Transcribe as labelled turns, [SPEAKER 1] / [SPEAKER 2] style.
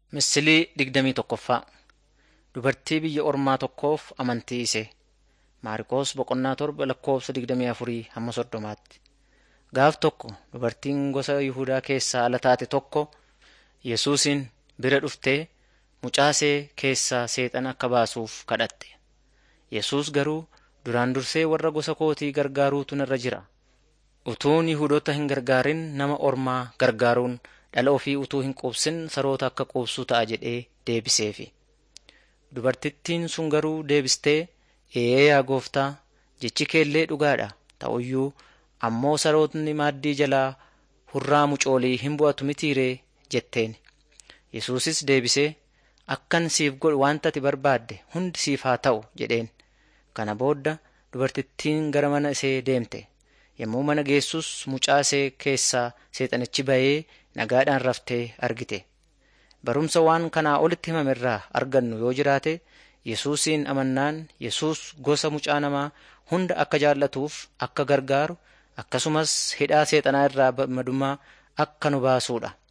[SPEAKER 1] Misilii digdamii tokkoffaa Dubartii biyya ormaa tokkoof amantii ishee. Maarqos boqonnaa torba lakkoofsa digdamii afurii hamma soddomaatti. Gaaf tokko dubartiin gosa Yihudaa keessaa ala taate tokko Yesuusin bira dhuftee mucaa ishee keessaa seexana akka baasuuf kadhatte. Yesuus garuu duraan dursee warra gosa kootii gargaaruutu narra jira. Utuun Yihudoota hin gargaarin nama ormaa gargaaruun dhala ofii utuu hin quubsin saroota akka quubsuu ta'a jedhee deebiseefi. Dubartittiin sun garuu deebistee, Ee yaa gooftaa, jechi keellee dhugaadha. Ta'uyyuu ammoo sarootni maaddii jalaa hurraa mucoolii hin bu'atu mitiiree jetteen. Yesuusis deebisee, Akkan siif godhu wanta ati barbaadde hundi siif haa ta'u jedheen. Kana booda dubartittiin gara mana ishee deemte. Yommuu mana geessus mucaa ishee keessaa seexanichi ba'ee nagaadhaan raftee argite. Barumsa waan kanaa olitti himame irraa argannu yoo jiraate Yesuusin amannaan Yesuus gosa mucaa namaa hunda akka jaallatuuf akka gargaaru akkasumas hidhaa seexanaa irraa madummaa akka nu baasuudha.